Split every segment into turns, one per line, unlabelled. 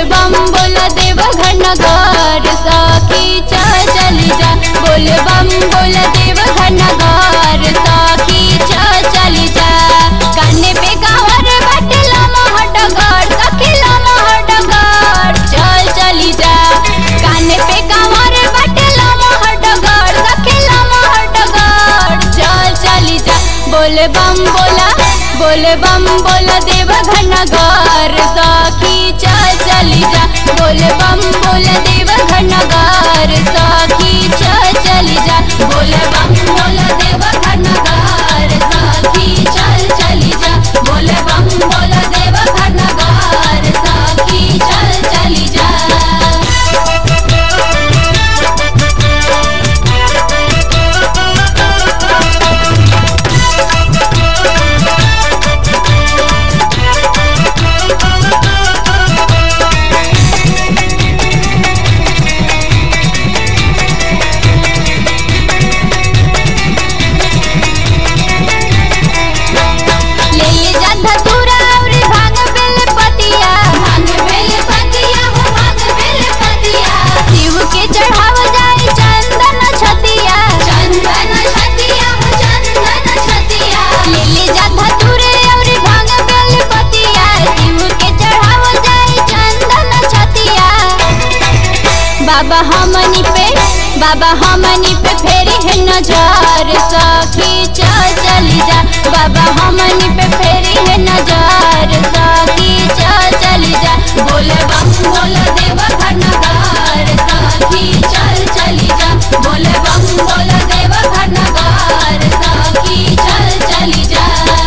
बम बोल देव घनघर सखी चल चली जा बोल बम बोल देव घनघर सखी चल चली जा काने पे गावर बटला महटगर सखीला महटगर चल चली जा काने पे गावर बटला महटगर सखीला महटगर चल चली जा बोल बम बोला बोल बम बोल देव घनघर सखी चल चली जा बोल बम बोल देव घनघर सखी चल चली जा बोल बम बोल देव घनघर सखी चल चली जा बोल बम बोल देव घनघर सखी चल चली जा ले ले जा धतूरा और भांग बेल पतिया भांग बेल पतिया हो भांग बेल पतिया शिव के चढ़ाव जाए चंदन छतिया चंदन छतिया हो चंदन छतिया ले ले जा धतूरे और भांग बेल पतिया शिव के चढ़ाव जाए चंदन छतिया बाबा हमनी पे बाबा हमनी पे फेरी है नजर सखी चल चली जा बाबा हमनी पे फेरी है नजर सखी चल चली जा बोले बम बोल देव घनघर सखी चल चली जा बोले बम बोल देव घनघर सखी चल चली जा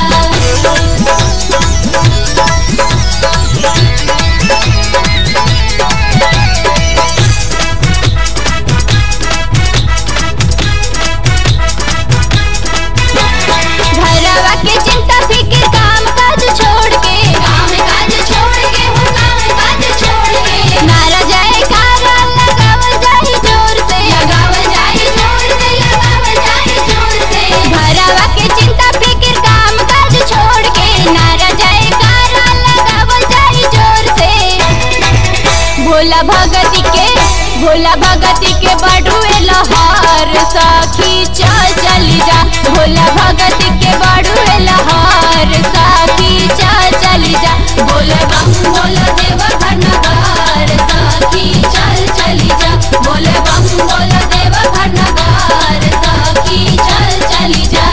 घरवा के चिंता फिक्र काम काज छोड़ के काम काज छोड़ के हो काम काज छोड़ के नारा जाए कारा लगावल जाए जोर से लगावल जाए जोर से लगावल जाए जोर से घरवा के चिंता फिक्र काम काज छोड़ के नारा जाए कारा लगावल जाए जोर से भोला भगती के भोला भगती के बड़ुए लहर सखी चल चली जा भोला भगती के बड़ुए लहर सखी चल चली जा बोल बम बोल देव घनघर सखी चल चली जा बोल बम बोल देव घनघर सखी चल चली जा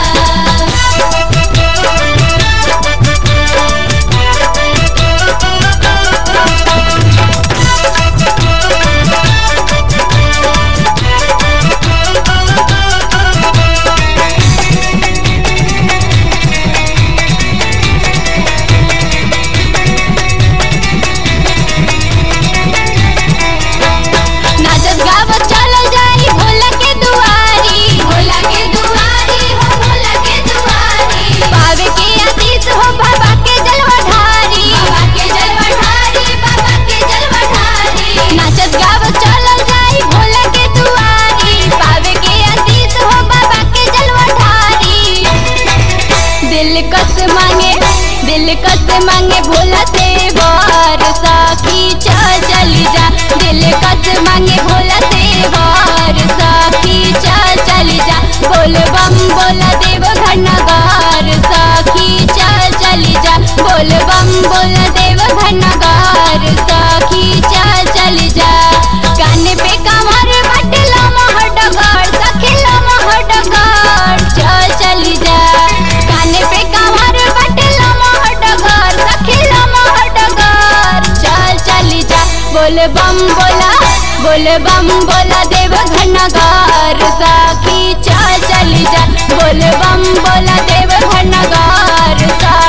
नाचत गावत चलल जाई भोला के दुआरी भोला के दुआरी हो भोला के दुआरी पावे के आशीष हो बाबा के जलवा ढारी बाबा के जलवा ढारी बाबा के जलवा ढारी नाचत गावत चलल जाई भोला के दुआरी पावे के आशीष हो बाबा के जलवा ढारी दिल कस मांगे दिल कस मांगे भोला से वार सखी चल चली जा दिल कस मांगे भोला से वार सखी चल चली जा बोल बम बोला देव घनगार सखी चल चली जा बोल बम बोला देव घनगार सखी चल चली जा कान पे कमर बटला महडगार सखीला महडगार चल चली जा कान पे कमर बटला महडगार सखीला महडगार चल चली जा बोल बम बोला बोल बम बोला देव घनगार सखी चल चली जा बोल बम बोला देव घनगार सखी